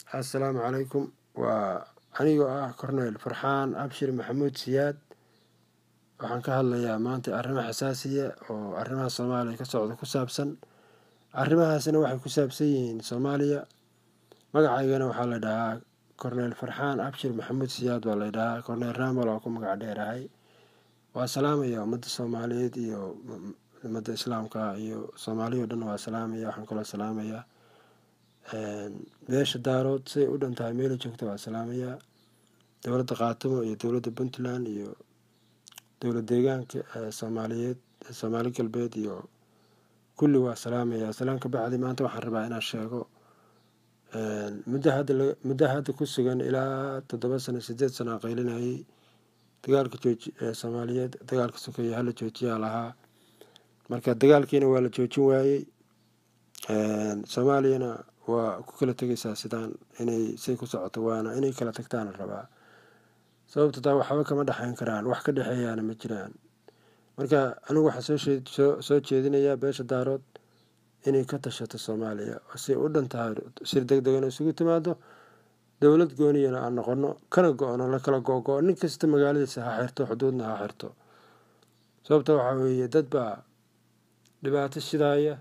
assalaamu calaykum waa anigoo ah corneyl farxaan abshir maxamuud siyaad waxaan ka hadlayaa maanta arrimo xasaasiya oo arrimaha soomaaliya ka socda ku saabsan arrimahaasna waxay ku saabsan yihiin soomaaliya magacaygana waxaa la dhahaa corneyl farxaan abshir maxamuud siyaad baa la dhahaa corneyl ramal oo ku magac dheerahay waa salaamaya ummadda soomaaliyeed iyo ummadda islaamka iyo soomaaliya o dhan waa salaamaya waxaan kaloo salaamayaa beesha daarood siday u dhan tahay meela joogta waa salaamayaa dowladda khaatimo iyo dowladda puntland iyo dowlad deegaanka soomaaliyeed soomaali galbeed iyo kulli waa salaamayaa salaan ka bacdi maanta waxaan rabaa inaan sheego muddo hadda muddo hadda ku sugan ilaa toddoba sano sideed sano aan qaylinayay dagaalka jooji soomaaliyeed dagaalka sokeeye hala joojiyaa lahaa marka dagaalkiina waa la joojin waayey soomaaliyana waa ku kala tegaysaa sidaan inay say ku socoto waana inay kala tagtaana rabaa sababta taa waxba kama dhexayn karaan wax ka dhexeeyaana ma jiraan marka anigu waxaa soo soo jeedinayaa beesha daarood inay ka tashato soomaaliya say u dhan tahay sir deg degana isugu timaado dowlad gooniyana aan noqono kana go-no la kala go-go nin kasta magaaladiisa ha xirto xuduudna ha xirto sababta waxaa weeye dad baa dhibaato shidaaya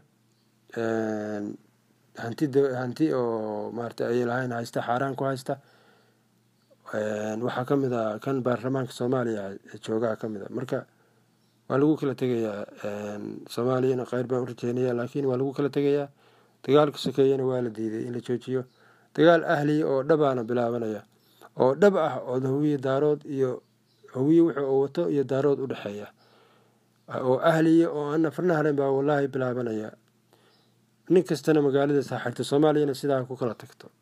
hanti hanti oo maarata ay lahayn haysta xaaraan ku haysta waxaa ka mid a kan baarlamaanka soomaaliya joogaha ka mid a marka waa lagu kala tegayaa soomaaliyana kheyr baan u rajeynaya laakiin waa lagu kala tegayaa dagaalka sokeeyana waa la diiday in la joojiyo dagaal ahliya oo dhabaana bilaabanaya oo dhab ah oo hawiye daarood iyo hawiye wuxuu wato iyo daarood u dhexeeya oo ahliya oo aan nafarna haren baa wallaahi bilaabanaya nin kastana magaaladaas ha xirto soomaaliyana sidaa ku kala tagto